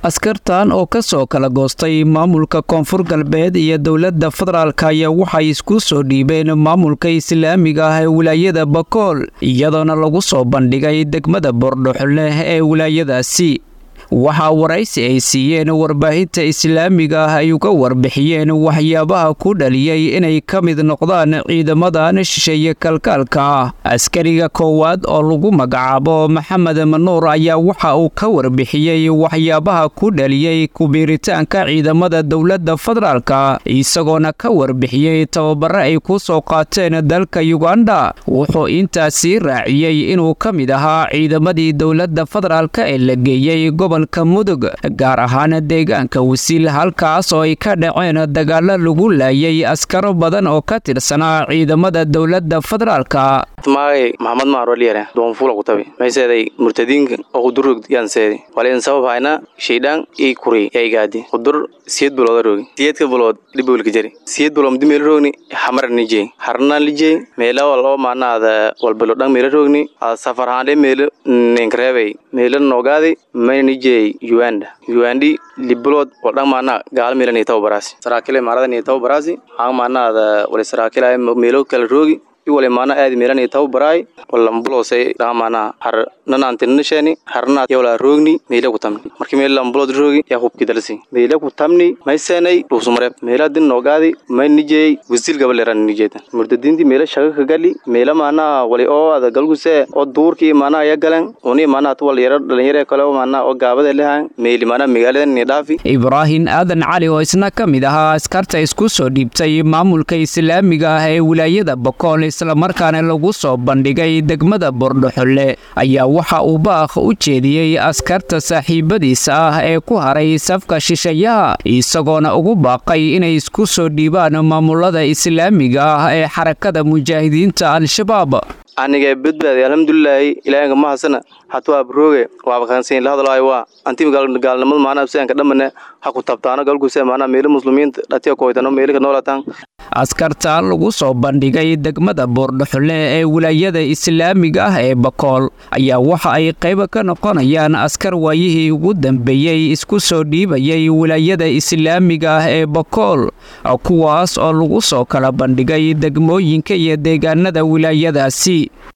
askartan oo ka soo kala goostay maamulka koonfur galbeed iyo dowladda federaalk ayaa waxay isku soo dhiibeen maamulka islaamiga ah ee wilaayada bakool iyadoona lagu soo bandhigay degmada boordhoxoleh ee wilaayadaasi waxaa waraysi ay siiyeen warbaahinta islaamiga ah ay uga warbixiyeen waxyaabaha ku dhaliyey inay ka mid noqdaan ciidamadan shisheeye kalkaalka ah askariga koowaad oo lagu magacaabo maxamed manuur ayaa waxa uu ka warbixiyey waxyaabaha ku dhaliyey kubiiritaanka ciidamada dowladda federaalka isagoona ka warbixiyey tababare ay ku soo qaateen dalka yuganda wuxuu intaasii raaciyey inuu ka mid ahaa ciidamadii dowladda federaalka ee la geeyey gobolka mudug gaar ahaan deegaanka wasiil halkaas oo ay ka dhaceen dagaalo lagu laayay askaro badan oo ka tirsanaa ciidamada dowladda federaalka maagay maxamed maaroliyare doonfula kutabi mayseeday murtadiinka oo kudurrog yaanseedi walayn sabab hayna shaydhaan ii kuri yaygaadi kudur siyed bulooda roogi siyedka bulood dhibowlka jari siyed bulood mdi meela roogni xamara nijey harna lijey meela wal oo maanaada walbalo dhan meela roogni safar haande meela ninkareebay meela noogaadi mayna nijey uganda ugandi libulood wal dhan maana gaala meela niitaw baraasi saraakile maarada niitaw baraasi hang maanaada wali saraakile meelo kala roogi iwale maana aadi meelani taw baraay walambulose dhaamaana har nanaantinasheni harna yawla roogni meela ku tamni marki meel lambulod roogi yaa hubki dalsi meela ku tamni maysenay dhuusumare meela din noogaadi may nijey wisil gabaleran nijeetan murdadinti meela shaga ka gali meela maana wali oo ada galguse oo duurki maana ya galan uni maana tu wal yara dhalinyare kale oo maana oo gaabada lehan meeli maana magaaladan ni dhaafi ibraahin aadan cali oo isna ka mid ahaa askarta isku soo dhiibtay maamulka islaamiga ah ee wilaayada bokool islamarkaana lagu soo bandhigay degmada bordhoxolle ayaa waxa uu baakh u jeediyey askarta saaxiibadiisa ah ee ku haray safka shishayaha isagoona ugu baaqay inay isku soo dhiibaan maamulada islaamiga ah ee xarakada mujaahidiinta al-shabaab aniga badbaadi alxamdulilaahi ilaahinka mahasana hatu abrooge waaba kaansayn la hadlaayo waa antim gaalnimada maana absaanka dhamane ha ku tabtaano galguse maana meelo muslimiinta dhatiya koytano meelika noolatan askarta lagu soo bandhigay degmada boordhoxole ee wilaayada islaamiga ah ee bakool ayaa waxa ay qayba ka noqonayaan askar waayihii ugu dambeeyey isku soo dhiibayay wilaayada islaamiga ah ee bakool kuwaas oo lagu soo kala bandhigay degmooyinka iyo deegaanada wilaayadaasi